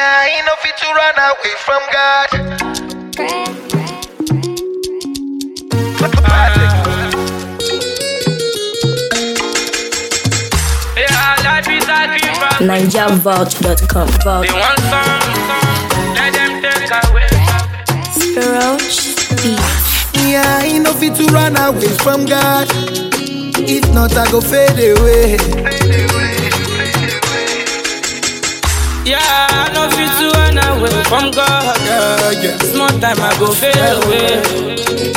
Yeah, ain't no fit to run away from God. Yeah, life is a giver. NigerVault.com. Vault. They want some, let them take away. Roach Beats. Yeah, ain't no fit to run away from God. If not, I go fade away. Yeah, I know fit to run away from God. Yeah, yeah. Small time I go fade away.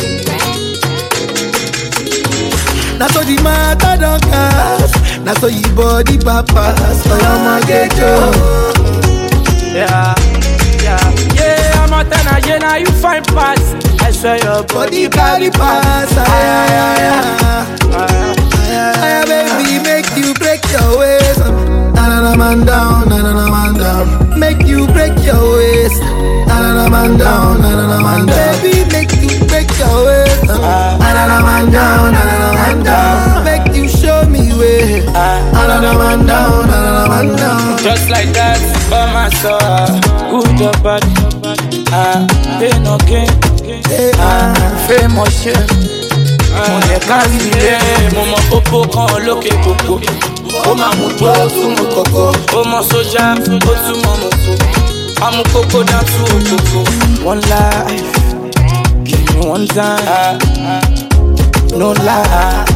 Now so the matter don't cast. Now so your body papas. So I'ma get you. Yeah, yeah, yeah. I'm a ten again, now you find pass. I swear your Body body carry pass. Ay, ay, ay, ay. Ah, Ay, baby, make you break your waist. Na na na man down, na na na man down. Make you break your waist. Na na na man down, na na na man down. Baby, make you break your waist. Na na na man down, na na na man down. Make you show me way. Na na na man down, na na na man down. Just like that, by my soul. Good or bad, ah, pain no gain. Hey, Ah, famous shit. Mo lè kárí ilé, mo mọ pópó kan lókè kòkó. Ó máa mú tó ó tún mú kòkó. Ó mọ sójà, ó tún mọ mọ̀tò. Amú kókó dá tú òkòkò. One life, give me one time. No lie.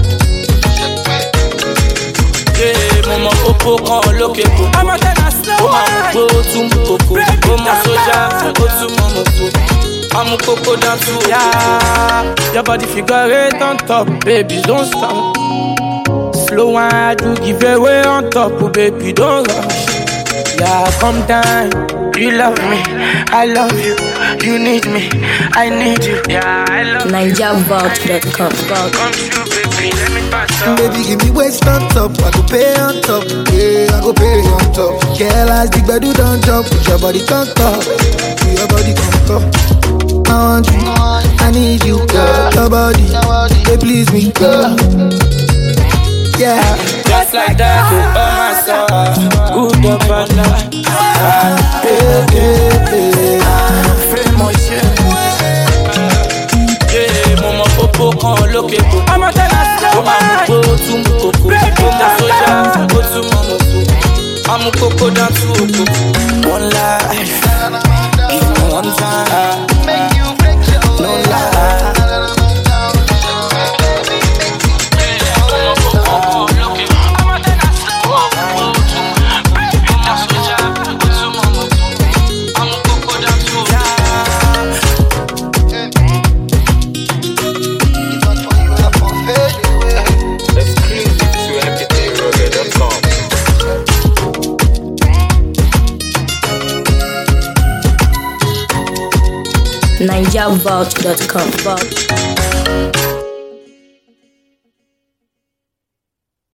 Yeah, mo mọ pópó kan lókè kòkó. Ó máa mú tó ó tún mú kòkó. Ó mọ sójà, ó tún mọ mọ̀tò. Amú kókó dá tú òkòkò. Your body figure eight on top, baby, don't stop. Slow and do give away on top, oh, baby, don't rush. Yeah, come down. You love me, I love you. You need me, I need you. Yeah, I love you. NigerVault.com. Vault. Come true, baby, let me pass up. Baby, give me waist on top. I go pay on top. Yeah, I go pay on top. Girl, as the bedu don't jump. Put your body on top. Put your body on top. I want you. I need you, girl. Your body, they please me, girl. Yeah. Just like that, oh my soul. Good or bad, ah, Hey, hey, hey. famous shit. Yeah, mo mọ pópó kan lókè kòkó. Ó máa mú gbó ó tún mú kòkó. Ó mọ sójà, ó tún mọ mọ̀tò. Amú kókó dá tú òkòkò. One life, give me one time. No lie. Exclusive to mp3rocket.com. NigerVault.com. Vault.